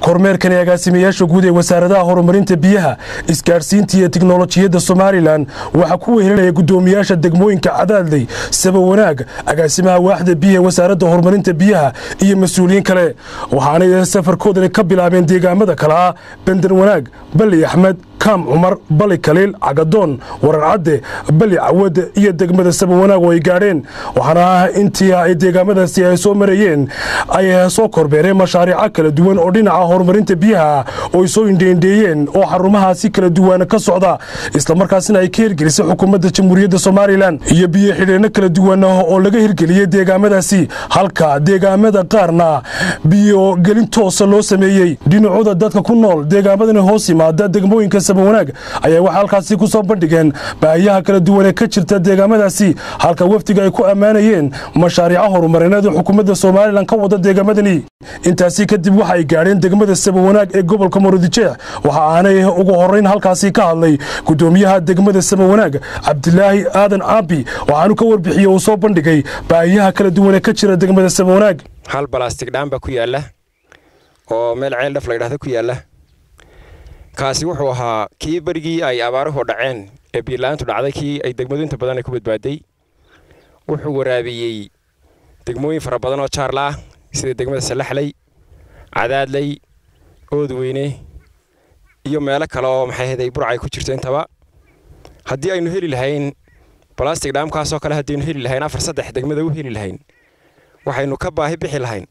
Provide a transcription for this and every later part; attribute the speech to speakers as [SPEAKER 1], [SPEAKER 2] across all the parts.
[SPEAKER 1] kormeerkani agaasimayaasha guud ee wasaaradaha horumarinta biyaha isgaadhsiinta iyo tiknolojiyadda somalilan waxaa ku wehelinaya guddoomiyaasha degmooyinka cadaadley saba wanaag agaasimaha waaxda biyaha wasaaradda horumarinta biyaha iyo mas-uuliyiin kale waxaanay safarkoodani ka bilaabeen deegaamada kale ah bender wanaag bali axmed kaam cumar bali kaliil cagadoon warar cadde bali cawad iyo degmada saba wanaag oo ay gaadheen waxaana intii ay deegaamadaasi ay soo marayeen ay soo korbeereen mashaariico kala duwan oo dhinaca horumarinta biyaha oo ay soo indheendheeyeen oo xarumahaasi kala duwan ka socda islamarkaasina ay ka hirgelisay xukuumadda jamhuuriyadda somalilan iyo biyo xidheenno kala duwan oo laga hirgeliyey deegaamadaasi halka deegaamada qaarna biyo gelin toosa loo sameeyey dhinacooda dadka ku nool deegaamadani hoos yimaada degmooyinka sabawanaag ayaa waxaa halkaasi ku soo bandhigeen baahiyaha kala duwan ee ka jirta deegaamadaasi halka wafdiga ay ku ammaanayeen mashaariico horumarineed oo xukuumadda somalilan ka wada deegaamadani intaasi kadib waxa ay gaadheen degmada sabawanaag ee gobolka maroodijeex waxa aanay ugu horeyn halkaasi ka hadlay guddoomiyaha degmada sabawanaag cabdilaahi aadan caabi waxaanu ka warbixiyey uu soo bandhigay baahiyaha kala duwan ee ka jira degmada sabawanaag
[SPEAKER 2] hal balastig dhaan baa ku yaalla oo meel ceel dhaf la ydhahda ku yaalla kaasi wuxuu ahaa kii berigii ay abaaruhu dhaceen ee biirla-aantu dhacday kii ay degmadu inta badan ay ku badbaaday wuxuu waraabiyey degmooyin fara badan oo jaarla ah sida degmada salaxley cadaadley oodweyne iyo meelo kale oo maxayhaday burcay ku jirto intaba haddii aynu heli lahayn balastig dhaamkaasoo kale haddaynu heli lahayn afar saddex degmada u heli lahayn waxaynu ka baahi bixi lahayn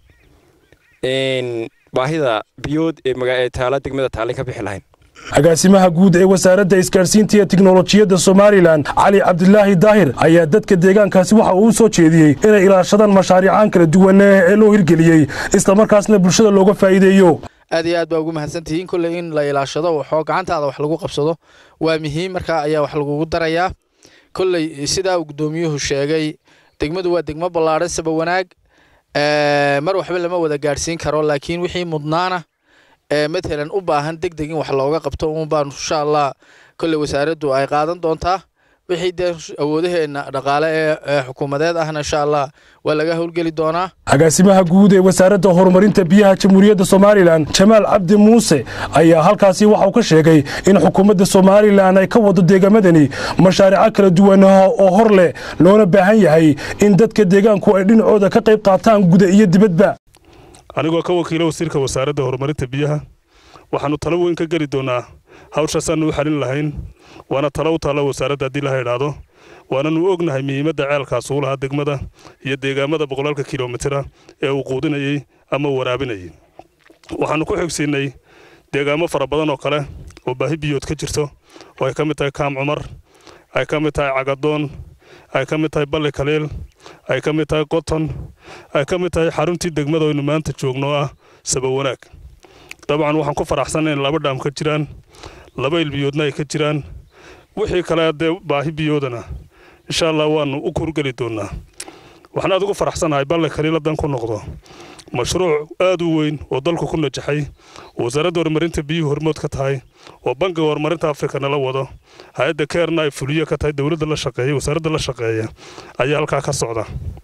[SPEAKER 2] baahida biyood ee taala degmada taallay ka bixi lahayn
[SPEAKER 1] agaasimaha guud ee wasaaradda isgaadhsiinta iyo tiknolojiyadda somalilan cali cabdilaahi daahir ayaa dadka deegaankaasi waxa uu u soo jeediyey inay ilaashadaan mashaariicaan kala duwan ee loo hirgeliyey islamarkaasna bulshada looga faa'iideeyo
[SPEAKER 3] aad iyo aad baa ugu mahadsantihiin kolley in la ilaashado waxoo gacantaada wax lagu qabsado waa muhiim markaa ayaa wax lagugu darayaa kolley sidaa uu guddoomiyuhu sheegay degmadu waa degmo ballaadhan saba wanaag mar waxba lama wada gaadhsiin karo laakiin wixii mudnaana matalan u baahan deg deg in wax looga qabto uun baan insha allah kolley wasaaraddu ay qaadan doontaa wixii dee awoodaheenna dhaqaale ee xukuumadeed ahna insha allah waa laga howlgeli doonaa
[SPEAKER 1] agaasimaha guud ee wasaaradda horumarinta biyaha jamhuuriyadda somalilan jamaal cabdi muuse ayaa halkaasi waxauu ka sheegay in xukuumadda somalilan ay ka wado deegaamadani mashaariico kala duwan oo hor leh loona baahan yahay in dadka deegaanku ay dhinacooda ka qayb qaataan guda iyo dibadba
[SPEAKER 4] anigoo ka wakiila wasiirka wasaaradda horumarinta biyaha waxaannu talo weyn ka geli doonaa hawshaasaannu u xalin lahayn waana talo u taalla wasaaradda haddii laha idhaahdo waananu ognahay muhiimadda ceelkaas uu lahaa degmada iyo deegaamada boqolaalka kilomitira ee uu quudinayey ama waraabinayay waxaannu ku xigsiinnay deegaamo fara badan oo kale oo baahi biyood ka jirto oo ay ka mid tahay kaam cumar ay ka mid tahay cagadoon ay ka mid tahay balli kaliil ay ka mid tahay qoton ay ka mid tahay xaruntii degmada aynu maanta joogno ah saba wanaag dabcan waxaan ku faraxsanay in laba dhaam ka jiraan laba ilbiyoodna ay ka jiraan wixii kale dee baahi biyoodana insha allah waannu u kurgeli doonnaa waxaan aad ugu faraxsanahay balle kaliiladan ku noqdo mashruuc aad u weyn oo dalku ku najaxay oo wasaaradda horumarinta biyuhu hormood ka tahay oo bankiga horumarinta afrika nala wado hay-adda keerna ay fuliyo ka tahay dowladda la shaqeeya wasaaradda la shaqeeya ayaa halkaa ka socda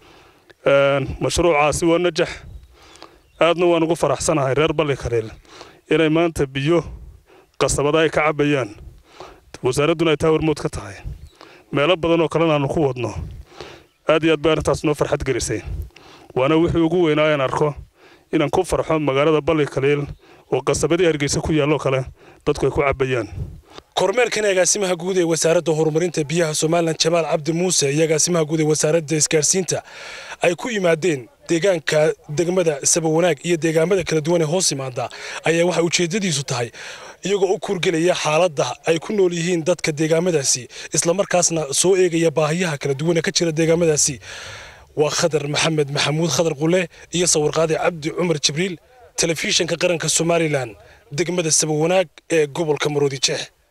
[SPEAKER 4] mashruucaasi waa najax aadna waan ugu faraxsanahay reer balli kaliil inay maanta biyo qasabada ay ka cabbayaan wasaaradduna ay taa hormood ka tahay meelo badan oo kalena aanu ku wadno aad iyo aad bay arrintaas noo farxad gelisay waana wixii ugu weynaa aan arko inaan ku farxo magaalada balli kaliil oo qasabadii hargeysa ku yaalloo kale dadku ay ku cabbayaan
[SPEAKER 1] kormeerkan agaasimaha guud ee wasaaradda horumarinta biyaha somalilan jamaal cabdi muuse iyo agaasimaha guud ee wasaaradda isgaadhsiinta ay ku yimaadeen deegaanka degmada sabawanaag iyo deegaamada kala duwan ee hoos yimaada ayaa waxay ujeeddadiisu tahay iyagoo u kurgelaya xaaladda ay ku nool yihiin dadka deegaamadaasi islamarkaasna soo eegaya baahiyaha kala duwan ee ka jira deegaamadaasi waa khadar maxamed maxamuud khadar qule iyo sawirqaade cabdi cumar jibriil telefishinka qaranka somalilan degmada sabawanaag ee gobolka maroodi jeex